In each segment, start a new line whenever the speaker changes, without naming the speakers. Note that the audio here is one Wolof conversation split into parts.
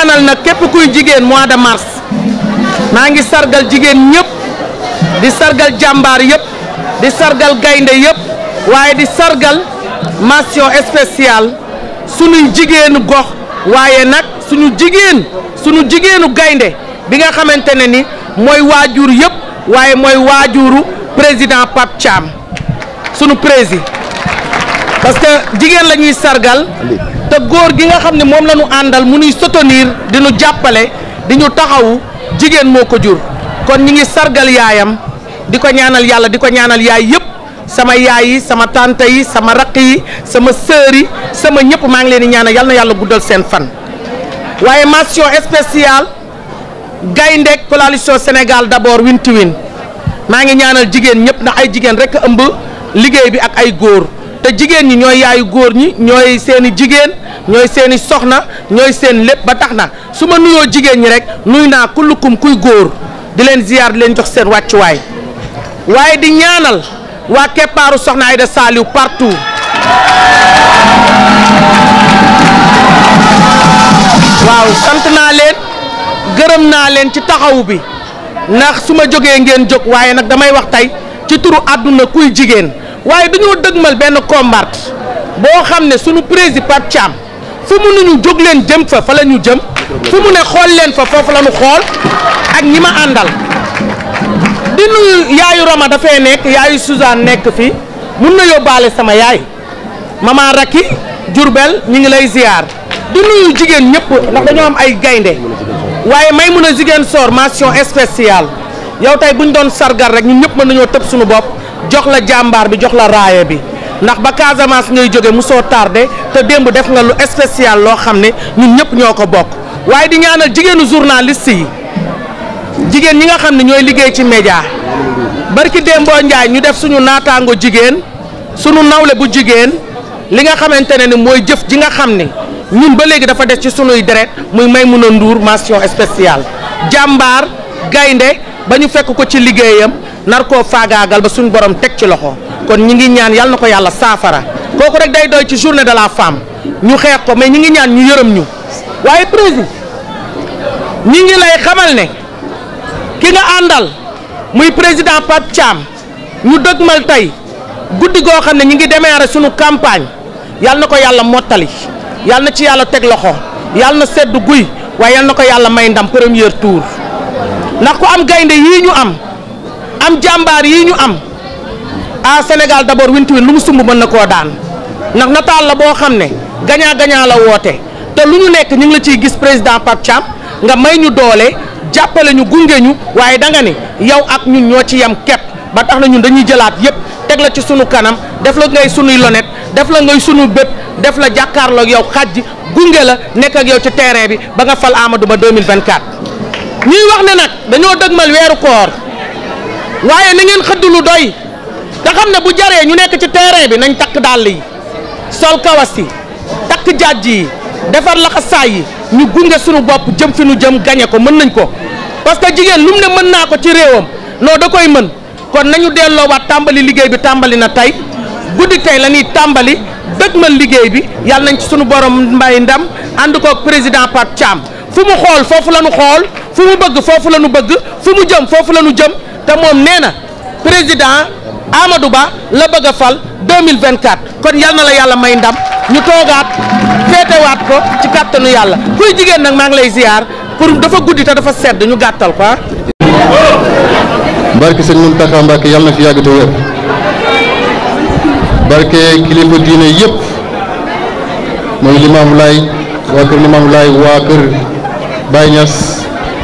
ñaanal nag képp kuy jigéen mois de mars maa ngi sargal jigéen ñëpp di sargal jàmbaar yëpp di sargal gaynde yëpp waaye di sargal mention spéciale suñuy jigéenu gox waaye nag suñu jigéen suñu jigéenu gaynde bi nga xamante ne ni mooy waajur yëpp waaye mooy waajuru président Pape Thiam sunu président parce que jigéen la ñuy sargal te góor gi nga xam ne moom la ñu àndal mu nuy soutenir di ñu jàppale di ñu taxawu jigéen moo ko jur kon ñi ngi sargal yaayam di ko ñaanal yàlla di ko ñaanal yaay yëpp sama yaay yi sama tante yi sama rakk yi sama sœur yi sama ñëpp maa ngi leen di ñaanal yal na yàlla guddal seen fan waaye mention spéciale gaynde coalition Sénégal d'abord winti win maa ngi ñaanal jigéen ñëpp ndax ay jigéen rek ëmb liggéey bi ak ay góor te jigéen ñi ñooy yaayu góor ñi ñooy seeni jigéen ñooy seeni soxna ñooy seen lépp ba tax na su ma nuyoo jigéen ñi rek nuy naa kullukum kuy góor di leen ziyaar di leen jox seen wàccuwaay waaye di ñaanal waa keppaaru soxna Aïda Saliou partout waaw sant naa leen gërëm naa leen ci taxawu bi ndax su ma jógee ngeen jóg waaye nag damay wax tey ci turu àdduna kuy jigéen waaye dañoo dëgmal benn combat boo xam ne sunu président Pape Thiam fu mu nu ñu jóg leen jëm fa fa la ñu jëm fu mu ne xool leen fa foofu la ñu xool ak ñi ma àndal di nuyu yaayu Rama dafay nekk yaayu Suzanne nekk fi mun na yóbbaale sama yaay mama Raki Jurbel ñi ngi lay ziar di nuyu jigéen ñëpp ndax dañoo am ay gaynde waaye may mun a jigéen soor mention spéciale yow tey bu ñu doon sargal rek ñun ñëpp mën nañoo tëb suñu bopp jox la jàmbaar bi jox la raaya bi ndax ba Casamance ngay jóge mu soo tardé te démb def nga lu spécial loo xam ne ñun ñëpp ñoo ko bokk waaye di ñaanal jigéenu journaliste yi jigéen ñi nga xam ne ñooy liggéey ci média barki Dembo Njaay ñu def suñu naataango jigéen suñu nawle bu jigéen li nga xamante ne ni mooy jëf ji nga xam ne ñun ba léegi dafa des ci sunuy deret muy Maimouna Ndour mention spéciale jàmbaar gaynde ba ñu fekk ko ci liggéeyam nar koo faagaagal ba suñu borom teg ci loxo kon ñi ngi ñaan yàlla na ko yàlla saafara kooku rek day doy ci journée de la femme ñu xeex ko mais ñi ngi ñaan ñu yërëm ñu waaye président ñi ngi lay xamal ne ki nga àndal muy président Pape Thiam ñu dëgmal tey guddi goo xam ne ñi ngi démarrer suñu campagne yàlla na ko yàlla mottali yàlla na ci yàlla teg loxo yàlla na sedd guy waaye yàlla na ko yàlla may ndam premier tour ndax ku am gaynde yii ñu am am jàmbaar yii ñu am ah Sénégal d'abord winti win lu mu sumb mën na koo daan ndax nataal la boo xam ne gagnant gagnant la woote te lu ñu nekk ñu ngi la ciy gis président Pape Thiam nga may ñu doole jàppale ñu gunge ñu waaye da nga ni yow ak ñun ñoo ci yem kepp ba tax na ñun dañuy jëlaat yépp teg la ci sunu kanam def la ngay sunuy lonet def la ngay sunu bët def la jàkkaarloo ak yow xaj gunge la nekk ak yow ci terrain bi ba nga fal Amadou Ba 2024. ñuy wax ne nag dañoo dëgmal weeru koor waaye na ngeen xëdd lu doy te xam ne bu jaree ñu nekk ci terrain bi nañ takk dàll yi sol kawas yi takk jàjj yi defar laxasaay yi ñu gunge sunu bopp jëm fi nu jëm gañe ko mën nañ ko parce que jigéen lu mu ne mën naa ko ci réewam non da koy mën kon nañu delloowaat tàmbali liggéey bi tàmbali na tey guddi tey la ñuy tàmbali dëgmal liggéey bi yàlla nañ ci sunu borom mbay ndam ànd koog président Pape Thiam fu mu xool foofu la ñu xool fu mu bëgg foofu la ñu bëgg fu mu jëm foofu la ñu jëm te moom nee na président Amadou Ba la bëgg a fal 2024 kon yal na la yàlla may ndam ñu toogaat féetewaat ko ci kàttanu yàlla kuy jigéen nag maa ngi lay ziar pour dafa guddi te dafa sedd ñu gàttal ko
barke sëñ Mountakha Mbacké yàlla na fi yàgg te wér barke kilifa diine yëpp mooy Limaamu Laay waa kër Limaamu Laay waa kër Baye Niass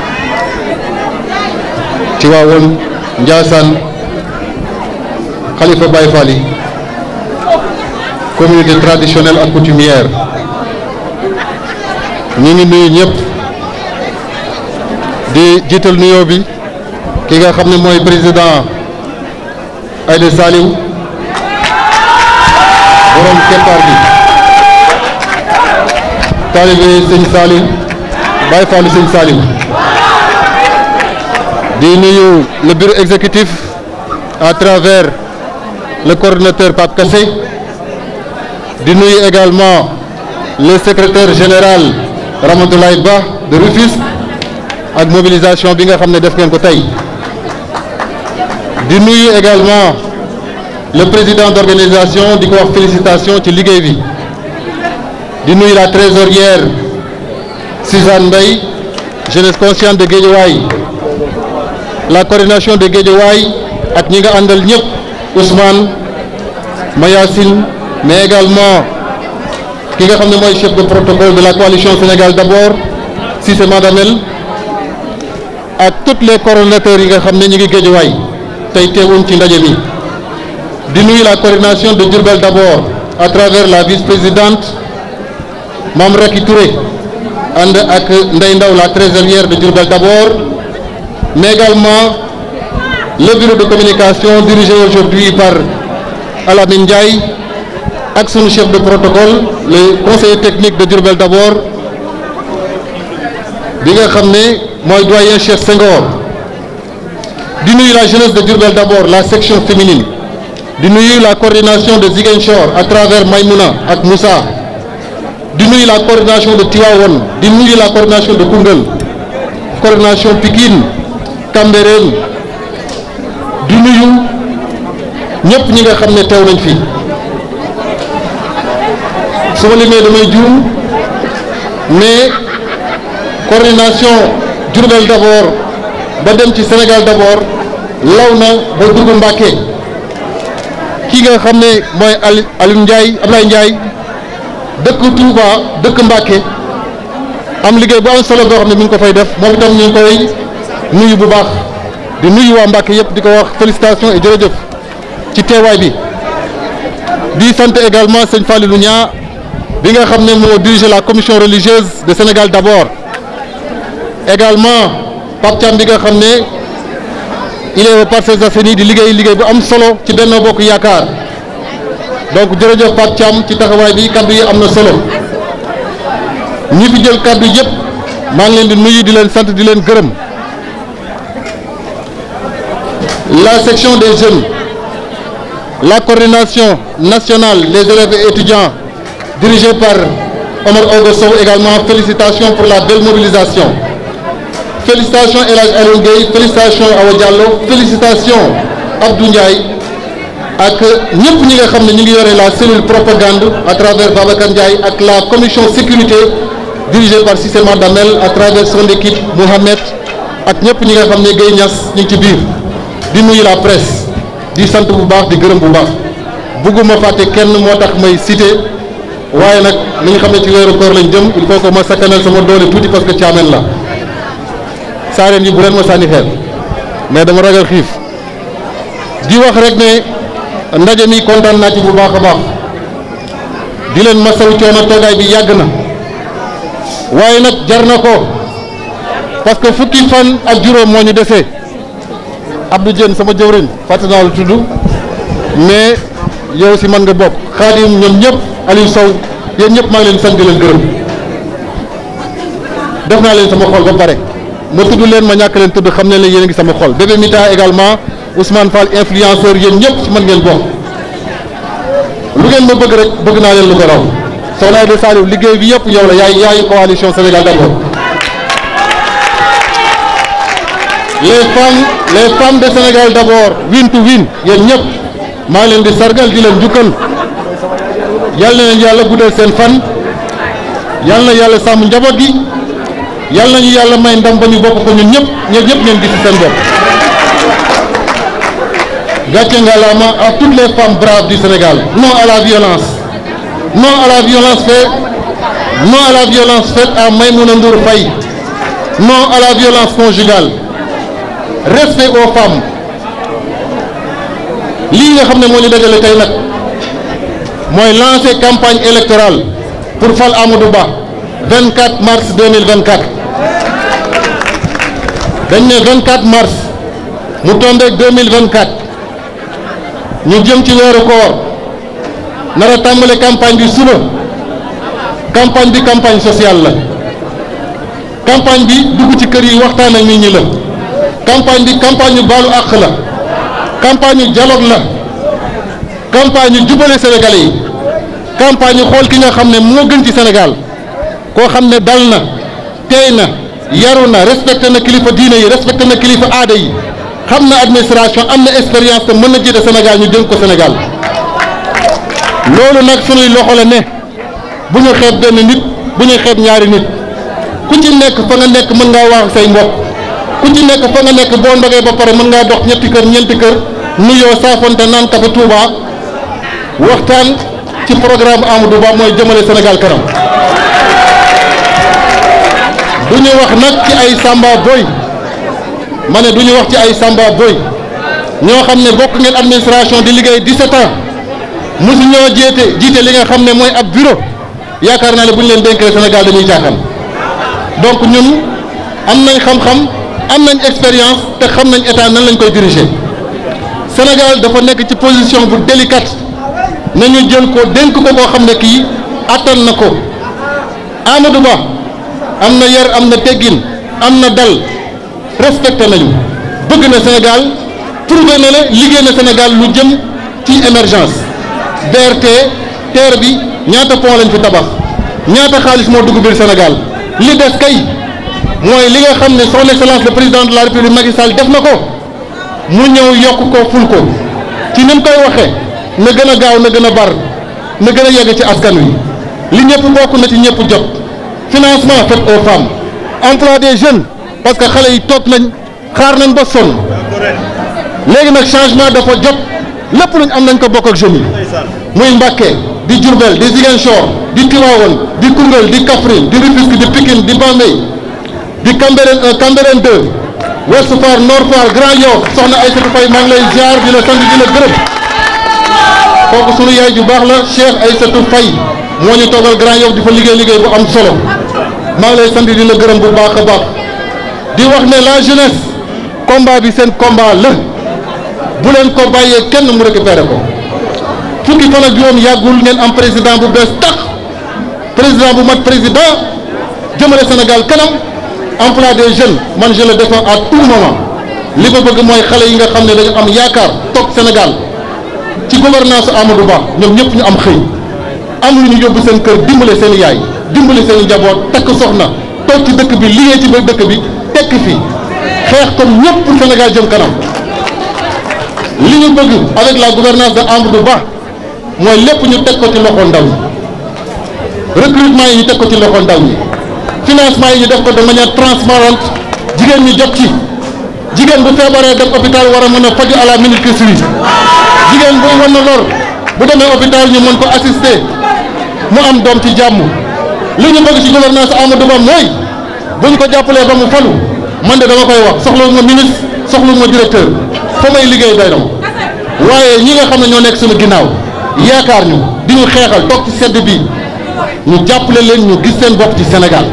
Tiwaawoon Njaasaan xalifa Baye Fall yi communauté traditionnelle ak coutumière ñi ngi nuyu ñëpp di jiital nuyoo bi ki nga xam ne mooy président Aïda Saliou borom keppaar bi taalibe sëñ Saliou Baye Fall sëñ Saliou di nuyu le bureau exécutif à travers le coordonnateur Pape Kassé di nuyu également le secrétaire général Ramatoulaye Ba de Rufisque ak mobilisation bi nga xam ne def ngeen ko tey di nuyu également le président d'organisation di ko wax félicitation ci liggéey bi di nuyu la trésorière Suzanne Mbaye jeunesse consciente de Guédiawaye la coordination de Guédiawaye ak ñi nga àndal ñëpp Ousmane Mayacine mais également ki nga xam ne mooy chef de protocole de la coalition Sénégal d'abord Cissé Madamel ak tous les coordonnateurs yi nga xam ne ñu ngi Guédiawaye tey teewuñ ci ndaje mi di nuyu la coordination de Diourbel d'abord à travers la vice-présidente Mame Racky Touré ànd ak Ndeye Ndaw la trésorière de Diourbel d'abord mais également le bureau de communication dirigé aujourd'hui par Alamine Ndiaye ak sunu chef de protocole le conseiller technique de Diourbel d'abord bi nga xam ne mooy doyen Cheikh Senghor di nuyu la jeunesse de Diourbel d'abord la section féminine di nuyu la coordination de Ziguinchor à travers Maïmouna ak Moussa di nuyu la coordination de Tivaouane di nuyu la coordination de Koungheul coordination Pikine Cambérène di nuyu ñëpp ñi nga xam ne teew nañ fi su ma limee damay juum mais coordination Diourbel d'abord ba dem ci Sénégal d'abord law na ba dugg Mbàkke ki nga xam ne mooy Ali Alioune Ndiaye Ablaye Ndiaye dëkk Touba dëkk Mbàkke am liggéey bu am solo boo xam ne mi ngi ko fay def moom itam ñu ngi koy nuyu bu baax di nuyu waa Mbàkke yëpp di ko wax félicitations et jërëjëf ci teewaay bi di sant également sëñ Falilou Nia bi nga xam ne moo dirige la commission religieuse de Sénégal d'abord également Pape Thiam bi nga xam ne il est aux Parcelles Assainies di liggéey liggéey bu am solo ci Benno Bokk Yaakaar donc jërëjëf Pape Thiam ci taxawaay bi kaddu yi am na solo ñi fi jël kaddu yëpp maa ngi leen di nuyu di leen sant di leen gërëm la section des jeunes la coordination nationale des élèves et étudiants dirigée par Omar Ogo Sow également félicitations pour la belle mobilisation félicitations El Hadj Alioune Gueye félicitations Awa Diallo félicitations Abdou Ndiaye ak ñëpp ñi nga xam ne ñu ngi yore la cellule propagande à travers Babacar Ndiaye ak la commission sécurité dirigée par Cissé Madamel à travers son équipe Mohamed ak ñëpp ñi nga xam ne Gueye Niass ñu ngi ci biir di nuyu la presse di sant bu baax di gërëm bu baax bugguma fàtte kenn moo tax may cité waaye nag li nga xam ne ci weeru koor lañ jëm il faut que ma sakkanal sama doole tuuti parce que caameen la saareen yi bu leen ma sànni xeer mais dama ragal xiif di wax rek ne ndaje mi kontaan naa ci bu baax a baax di leen masawu coono toogaay bi yàgg na waaye nag jar na ko parce que fukki fan ak juróom moo ñu desee Abdou Dieng sama jëwriñ fàtte naa lu tudd mais yow si man nga bokk Xaadim ñoom ñëpp Aliou Sow yéen ñëpp maa ngi leen sant di leen gërëm def naa leen sama xol ba pare ma tudd leen ma ñàkk leen tudd xam ne leen yéen a ngi sama xol bébé Mita également Ousmane Fall influenceur yéen ñëpp ci man ngeen bokk lu ngeen ma bëgg rek bëgg naa leen lu ko raw soxna Aïda Saliou liggéey bi yëpp yow la yaay yaayu coalition Sénégal d'abord les femmes les femmes de Sénégal d'abord win to win yéen ñëpp maa ngi leen di sargal di leen jukkal yal na leen yàlla guddal seen fan yal na yàlla sàmm njaboot gi yal nañu yàlla may ndam ba ñu bokk ko ñun ñëpp ñun ñëpp ngeen gis ci seen bopp. gàcce ngalaama à toutes les femmes braves du Sénégal non à la violence non à la violence faite non à la violence faite à Maïmouna Ndour Faye non à la violence conjugale respect aux femmes lii nga xam ne moo ñu dajale tey nag mooy lancer campagne électorale pour fal Amadou Ba 24 mars 2024 dañ ne 24 mars mu tombeek 2024 ñu jëm ci weeru koor nar a tàmbale campagne bi suba campagne bi campagne sociale la campagne bi dugg ci kër yi waxtaan ak nit ñi la campagne bi campagne yu baalu àq la campagne yu dialogue la campagne yu jubale Sénégalais yi campagne yu xool ki nga xam ne moo gën ci Sénégal koo xam ne dal na tey na yaru na respecté na kilifa diine yi respecté na kilifa aada yi xam na administration am na expérience te mën na jiite Sénégal ñu dénk ko Sénégal loolu nag sunuy loxo la ne bu ñu xeeb benn nit bu ñu xeeb ñaari nit ku ci nekk fa nga nekk mën ngaa wax say mbokk ku ci nekk fa nga nekk boo ndogee ba pare mën ngaa dox ñetti kër ñeenti kër nuyoo saafonte naan kafe Touba waxtaan ci programme Amadou Ba mooy jëmale Sénégal kanam du ñu wax nag ci ay Samba Boy ma ne du ñu wax ci ay Samba Boy ñoo xam ne bokk ngeen administration di liggéey 17 ans mosu ñoo jiite jiite li nga xam ne mooy ab bureau yaakaar naa ne bu ñu leen dénkee Sénégal dañuy caaxaan donc ñun am nañ xam-xam am nañ expérience te xam nañ état nan lañ koy diriger Sénégal dafa nekk ci position bu délicate nañu jël ko dénk ko koo xam ne kii attan na ko Amadou Ba am na yar am na teggin am na dal respecté nañu bëgg na Sénégal prouvé na ne liggéey na Sénégal lu jëm ci émergence BRT TER bi ñaata pont lañ fi tabax ñaata xaalis moo dugg biir Sénégal li des kay mooy li nga xam ne son excellence le président de la république Macky Sall def na ko mu ñëw yokk ko ful ko ci ni mu koy waxee na gën a gaaw na gën a bar na gën a yegg ci askan wi li ñëpp bokk na ci ñëpp jot financement fait aux femmes emploi des jeunes parce que xale yi toog nañ xaar nañ ba sonn léegi nag changement dafa jot lépp luñ am nañ ko bokk ak jeunes yi muy Mbacké di Diourbel di Ziguinchor di Tivaouane di Koungheul di Kaffrine di Rufisque di Pikine di Bambey di Cambérène 1 Cambérène 2 Ouest Foire Nord Foire Grand Yoff soxna Aïssatou Faye maa ngi lay ziar di la sant di la gërëm kooku sunu yaay ju baax la Cheikh Aïssatou Faye moo ñu toogal Grand Yoff di fa liggéey liggéey bu am solo maa ngi lay sant di la gërëm bu baax a baax di wax ne la jeunesse combat bi seen combat la bu leen ko bàyyee kenn mu récupéré ko fukki fan ak juróom yàggul ngeen am président bu bees tax président bu mat président jëmale Sénégal kanam emploi des jeunes man je le défends à tout moment li ma bëgg mooy xale yi nga xam ne dañu am yaakaar toog Sénégal ci gouvernance Amadou Ba ñoom ñëpp ñu am xëy am lu ñu yóbbu seen kër dimbale seen yaay dimbale seen njaboot takk soxna toog ci dëkk bi liggéey ci biir dëkk bi tekk fi xeex comme ñëpp pour Sénégal jëm kanam li ñu bëgg avec la gouvernance de Amadou Ba mooy lépp ñu teg ko ci loxo ndaw ñi recrutement yi ñu teg ko ci loxo ndaw ñi financement yi ñu def ko de manière transparente jigéen ñi jot ci jigéen bu feebaree dem hôpital war a mën a faju à la minute qui suit jigéen buy wan na lor bu demee hôpital ñu mën ko assister mu am doom ci jàmm li ñu bëgg ci gouvernance Amadou Ba mooy bu ñu ko jàppalee ba mu falu man de dama koy wax soxla ma ministre soxla ma directeur fa may liggéey doy na waaye ñi nga xam ne ñoo nekk suñu ginnaaw yaakaar ñu di ñu xeexal toog ci sedd bi ñu jàppale leen ñu gis seen bopp ci Sénégal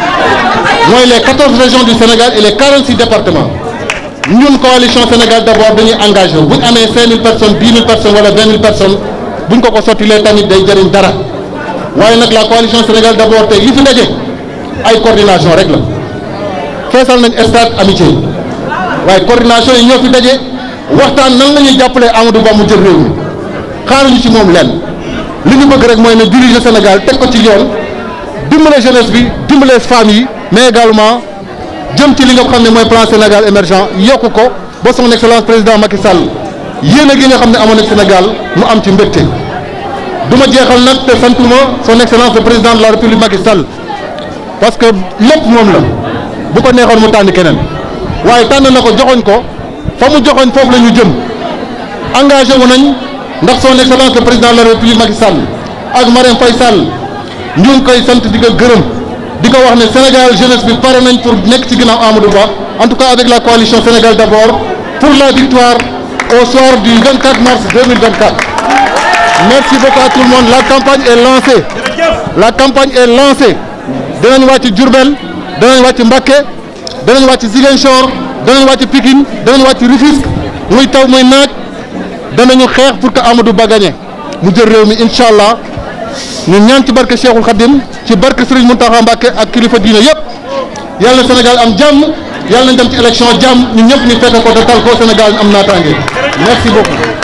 mooy les 14 régions du Sénégal et les 46 départements ñun coalition Sénégal d'abord dañuy engagé bu ñu amee 5000 personnes 10 000 personnes wala 20 000 personnes buñ ko ko sottilee tamit day jëriñ dara waaye nag la coalition Sénégal d'abord tey li fi daje ay coordination rek la feesal nañ stade amitié waaye coordination yi ñoo fi daje waxtaan nan la ñuy jàppalee Amadou Ba mu jël réew mi xaaruñu ci moom lenn li ñu bëgg rek mooy ne diriger Sénégal teg ko ci yoon dimbale jeunesse bi dimbale femmes yi mais également jëm ci li nga xam ne mooy plan Sénégal émergent yokku ko ba son excellence président Macky Sall yéen a gi nga xam ne amoon na Sénégal mu am ci mbégte du ma jeexal nag te santuma son excellence le président de la république Macky Sall parce que lépp moom la bu ko neexoon mu tànn keneen waaye tànn na ko joxoñ ko fa mu joxoñ foofu la ñu jëm engagé wu nañ ndax son excellence le président de la république Macky Sall ak Marème Faye Sall ñu ngi koy sant di ko gërëm di ko wax ne Sénégal jeunesse bi pare nañ pour nekk ci ginnaaw Amadou Ba en tout cas avec la coalition Sénégal d'abord pour la victoire au soir du 24 mars 2024 merci beaucoup à tout le monde la campagne est lancée la campagne est lancée danañ wàcc Diourbel danañ wàcc Mbacké danañ wàcc Ziguinchor danañ wàcc Pikine danañ wàcc Rufisque muy taw muy naaj danañu xeex pour que Amadou Ba gagné mu jël réew mi incha allah ñu ñaan ci barke Cheikhul Khadim ci barke Serigne Mountakha Mbacké ak kilifa diina yëpp yàlla na Sénégal am jàmm yàlla nañ dem ci élection jàmm ñun ñëpp ñu fekk ko te tal ko Sénégal am naataange merci beaucoup.